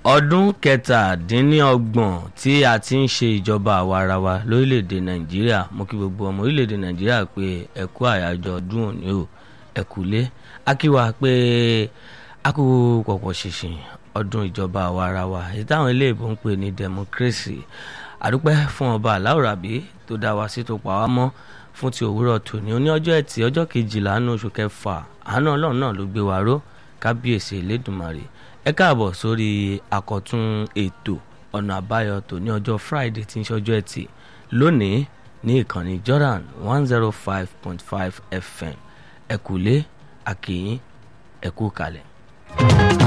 ọdún kẹtàdínlọ́gbọ̀n tí a ti ń ṣe ìjọba àwarawa lórílẹ̀‐èdè nàìjíríà mo kí gbogbo ọmọ orílẹ̀‐èdè nàìjíríà pé ẹ kú àyájọ́ ọdún òní o ẹ kúlé a kí wa pé a kú pọ̀pọ̀ ṣìnṣìn ọdún ìjọba àwarawa èyí táwọn iléèbó ń pè ní democracy àdúpẹ́ fún ọba aláwòrábí tó dá wa sí tó pa wá mọ́ fún ti òwúrọ̀ tòní oní ọjọ́ ẹtì ọjọ́ kejìlá nínú oṣù kẹfà àánú ọlọ́run náà ló gbé wa ró kábíyèsí elédùnmarè ẹ káàbọ̀ sórí àkọ́tún ètò ọ̀nà àbáyọ tó ní ọjọ́ friday tí ń ṣọjọ́ ẹtì lónìí ní ìkànnì jordan one zero five point five fm ẹ̀kúlé àkìyín ẹ̀kú kalẹ̀.